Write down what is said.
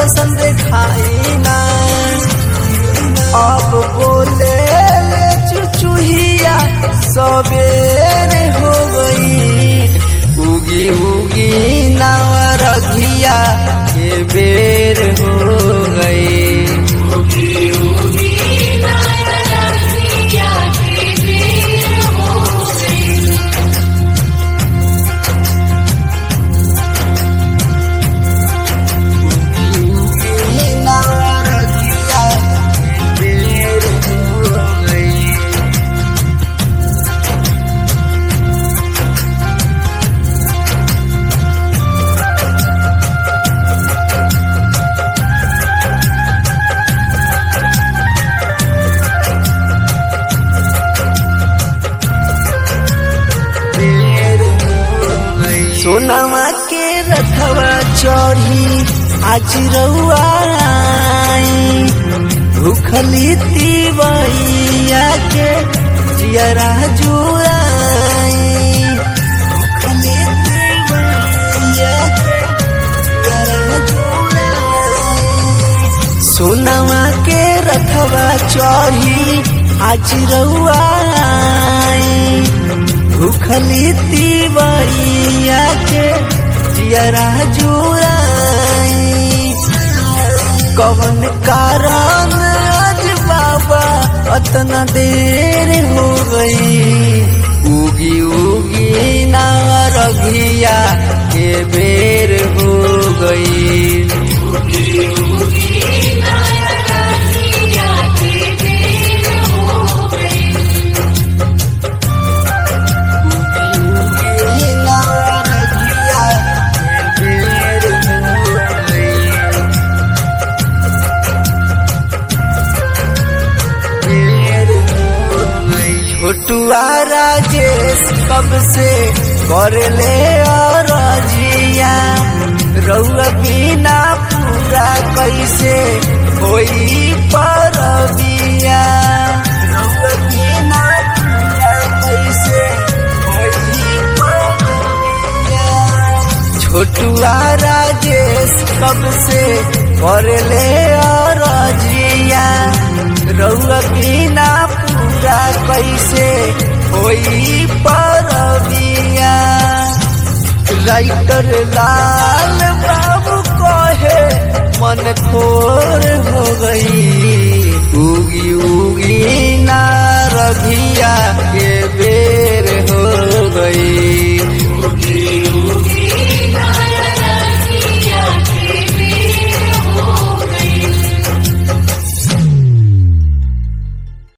दर्शन दिखाई ना अब बोले ले चुचुहिया सबेरे हो गई उगी उगी नावा रघिया के बेर हो गई सोनामा के रथवा चढ़ी आज रउआ आई भूखली तिवैया के जियरा जुआई भूखली तिवैया के जियरा जुआई। सोनामा के रथवा चढ़ी आज रउआ आई भूखली तिवैया के जियरा जुआई कवन कारण आज बाबा अतना देर हो गई उगी उगी ना रघिया के बेर हो गई छोटुआ राजेश कब से कर ले और जिया रउआ बिना पूरा कैसे कोई परबिया रउआ बिना पूरा कैसे होई परबिया छोटुआ राजेश कब से कर ले और जिया रउआ बिना पूरा कैसे होई परबिया राइटर लाल बाबू कहे मन खोर हो गई उगी उगी ना रघिया